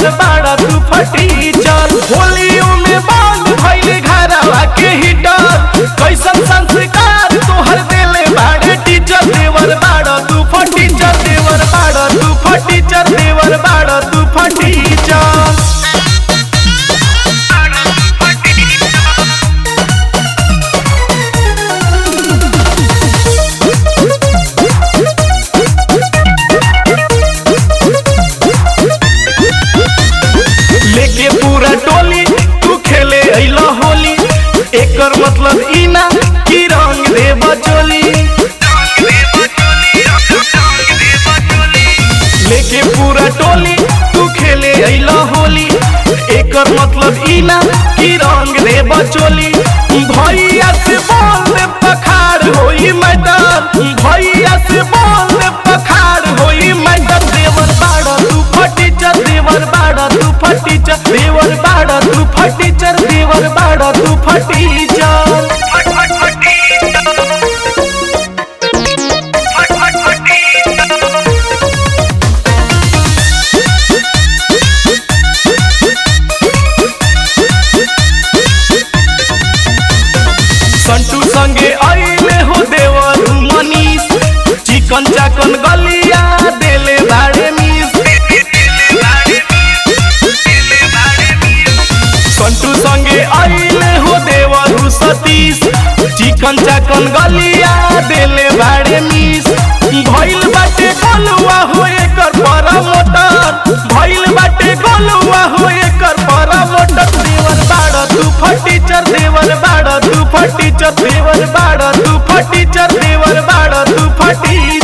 देवर बाड़ा तू फटी चल होलियों में बंद भइल घरवा के हीटर कैसन संस्कार तोहर देले बाड़े टीचर देवर बाड़ा तू फटी चल देवर बाड़ा तू फटी चल देवर बाड़ा तू फटी चल लेके पूरा टोली तू खेले अइला होली एकर मतलब ई ना कि रंग दे बचोली लेके पूरा टोली तू खेले अइला होली एकर मतलब ई ना कि रंग दे बचोली भैया से बोल दे पखाड़ होई मैडम भैया से बोल दे पखाड़ होई मैडम देवर बाड़ा तू फटी चल देवर बाड़ा तू फटी चल देवर बाड़ा तू फटी चल देवर बाड़ा तू फटी चल संटू संगे आइले हो देवर मनीष चिकन चाकन गलिया देले बाड़े मिस संटू संगे आइले हो देवर सतीश चिकन चाकन गलिया देले बाड़े मिस भइल बाटे गोलुआ हो एकर बड़ा मोटर भइल बाटे गोलुआ हो एकर बड़ा मोटर देवर बाड़ा तू फटी चर देवर बाड़ा तू फटी चर देवर बाड़ा तू फटी चर देवर बाड़ा तू फटी